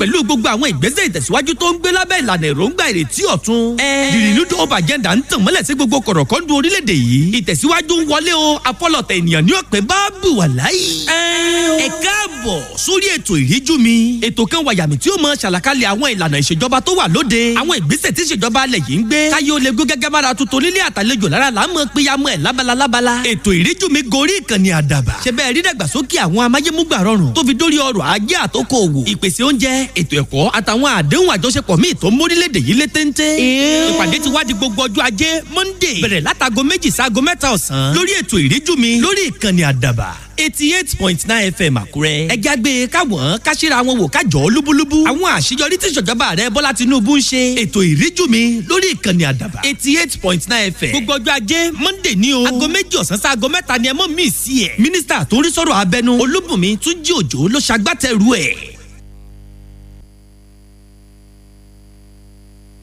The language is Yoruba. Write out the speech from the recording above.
pẹ̀lú gbogbo àwọn ìgbésẹ̀ ìtẹ̀síwájú tó ń gbé lábẹ́ ìlànà èròǹgbà ìrètí ọ̀tun. the renewed hope agenda ń tàn mọ́lẹ̀ sí gbogbo kọ̀rọ̀kọ́ndù orílẹ̀-èdè yìí. ìtẹ̀síwájú ń wọlé o afọlọ̀tẹ̀ ènìyàn ní ọ̀pẹ bá bù wà láyé. ẹ káàbọ̀ sórí ètò ìríjú mi. ètò kan wàyàmì tí ó mọ ṣàlàkalẹ̀ àwọn ìlànà ìṣèjọba tó wà lóde. àwọn ìgbésẹ̀ tí ìṣèjọba alẹ̀ yìí ń gbé. káyé ó lè gún gẹ́gẹ́ bára tuntun nílé àtàlejò lára là ń mọ péyàmọ́ ẹ̀ lábala lábala. ètò ìríjú mi gorí ìkànnì àdàbà. ṣe bẹ́ẹ̀ rí dàgbàsókè àwọn amáyémúgbà rọrùn tó fi dórí ọrọ̀ ajé àtòkò òwò. ìpèsè oúnjẹ ètò ẹ̀kọ́ àtàwọn àdéhùn àjọṣepọ̀ míì tó ń mórílẹ̀‐èdè yìí lé téńté. ìpàdé ti wá di gbogbo ọjọ́ ajé monday bẹ̀rẹ̀ látago méjì sáago mẹ́ta ọ̀sán lórí ètò ìríjú mi lórí ìkànnì àdàbà eighty eight point nine fm àkúrẹ́. ẹ jágbe káwọn káṣíra wọn wò kájọ lúbúlúbú. àwọn àṣeyọrí tí ìṣèjọba rẹ bọ́lá tinubu ń ṣe. ètò ìríjú mi lórí ìkànnì àdàbà eighty eight point nine fm. gbogbo ọjọ́ ajé monday ní o. aago méjì ọ̀sán sí aago mẹ́ta ni ẹ mọ̀ mí sí ẹ̀. mínísítà tó ń rí sọ̀rọ̀ abẹnú olúbùnmi túnjí òjò ló ṣagbátẹrù ẹ̀.